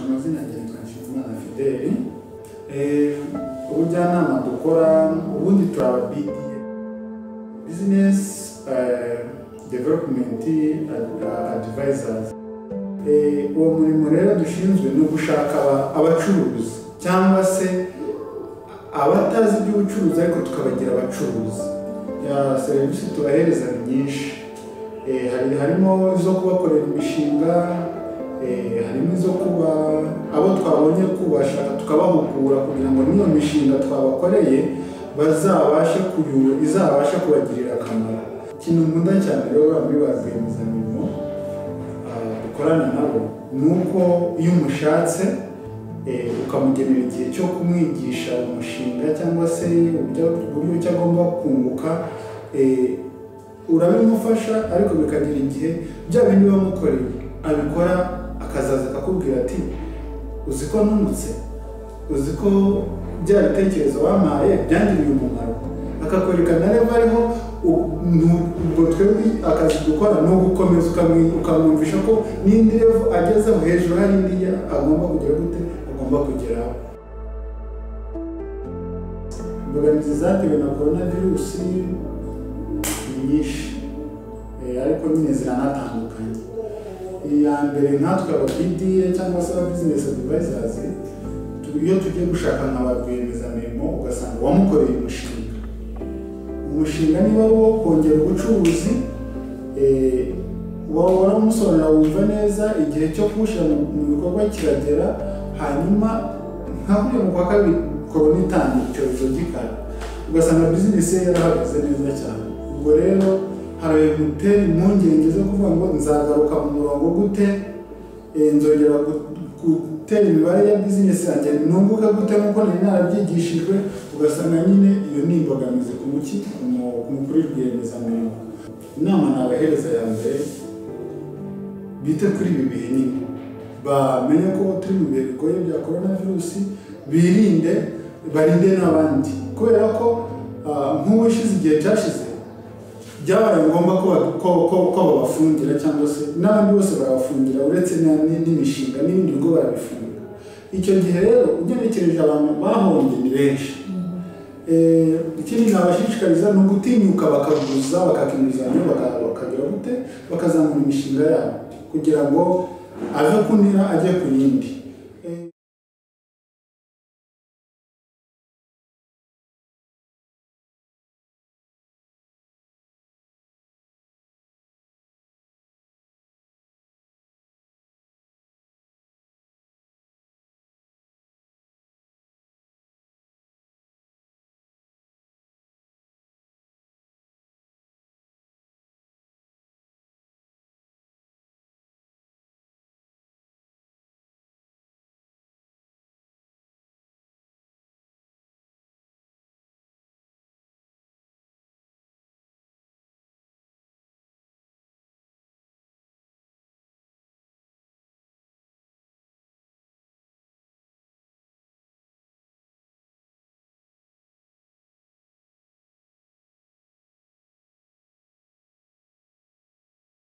amazina yanjye Nsanzimana Fidele ubujyanama dukora ubundi turaba BDA business development advisors uwo murimo rero dushinzwe ni ugushaka abacuruzi cyangwa se abatazi iby'ubucuruzi ariko tukabagira abacuruzi serivisi tubahereza ni nyinshi harimo izo kubakorera imishinga harimo izo kuba abo twabonye kubasha tukabahugura kugira ngo n'iyo mishinga twabakoreye bazabashe izabashe kubagirira akamaro ikintu nkunda cyane rero bamwe ba rwiyemezamirimo dukorana nabo ni uko iyo umushatse ukamugenera igihe cyo kumwigisha umushinga cyangwa se uburyo ki agomba kunguka urabimufasha ariko bikagira igihe bya bindi wamukoreye abikora akazaza akakubwira ati uzi ko ntumutse uzi ko bya bitekerezo wampaye byangiriye umumaro akakwereka na reba ariho ubwo twebwe akazi dukora ni ugukomeza ukamwumvisha ko n'indi revu agezeho hejuru hari indi agomba kugera gute agomba kugeraho imbogamizi zatewe na korona virusi ni nyinshi ariko nyine ziranatandukanye iya mbere nkatwe ababidire cyangwa se aba bizinesi adivayizazi iyo tugiye gushaka nka ba rwiyemezamirimo ugasanga wamukoreye umushinga umushinga niba wo kongera ubucuruzi waba waramusorera wumva neza igihe cyo kuwushyira mu bikorwa kiragera hanyuma nka kuriya mu kwa kabiri korona itangira icyorezo gikara ugasanga bizinesi ye yarahagaze neza cyane ubwo rero hari gutera impungenge zo kuvuga ngo nzagaruka mu murongo gute nzongera gutera imibare ya bizinesi yanjye nunguke gute nk'uko nari narabyigishijwe ugasanga nyine iyo ni imbogamizi ku muki ku mukuru w'irwiyemezamirimo inama nabahereza ya mbere bite kuri ibi bihe nyine bamenye ko turi mu bihe bigoye bya korona virusi birinde barinde n'abandi kubera ko nk'uwishize igihe cyashize byabaye ngombwa ko babafungira cyangwa se n'abandi bose barabafungira uretse n'imishinga n'ibindi bigo barabifunga icyo gihe rero ugenekereje abantu bahombye ni benshi ikindi nabashishikariza ni ugutinyuka bakaguza bakaka inguzanyo bakagira gute bakazamura imishinga yabo kugira ngo ave kunira ajye ku yindi